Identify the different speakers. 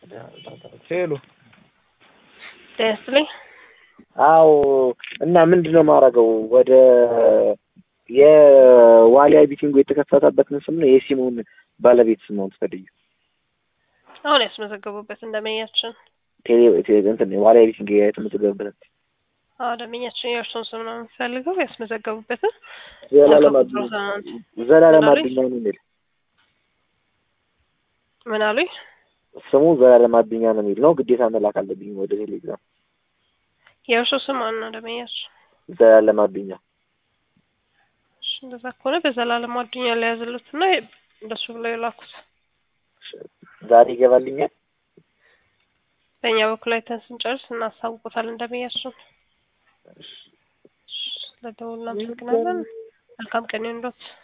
Speaker 1: ሄሎ
Speaker 2: ጤና ይስጥልኝ።
Speaker 3: አዎ እና ምንድን ነው የማደርገው? ወደ የዋሊያ ቢቲንጎ የተከፈተበትን ስም ነው የሲሙን ባለቤት ስም ነው የምትፈልጊው?
Speaker 2: አሁን ያስመዘገቡበት እንደመኛችን
Speaker 3: ቴሌ ቴሌ- እንትን ዋሊያ ቢቲንግ የተመዘገበበትን
Speaker 2: አዎ ደንበኛችን የእርሱን ስም ነው የሚፈልገው ያስመዘገቡበትን
Speaker 3: ዘላለም
Speaker 2: አቶ
Speaker 3: አዱኛ
Speaker 2: ትናንት
Speaker 3: ዘላለም
Speaker 2: ምን አሉኝ?
Speaker 3: አዱኛ ነው የሚል
Speaker 2: ምን አሉኝ?
Speaker 3: ስሙ ዘላለም አዱኛ ነው የሚል ነው። ግዴታ መላክ አለብኝ ወደ ቴሌግራም።
Speaker 2: የእርሱ ስም ማን ነው ደንበኛችን?
Speaker 3: ዘላለም አዱኛ
Speaker 2: እሺ እንደዛ ከሆነ በዘላለም አዱኛ ላይ ያዝሉት እና እንደሱ ብለው የላኩት
Speaker 3: ዛሬ ይገባልኛል።
Speaker 2: በእኛ በኩል አይተን ስንጨርስ እናሳውቆታለን ደንበኛችን። ስለደውል እናመሰግናለን። መልካም ቀን ይሁንልዎት።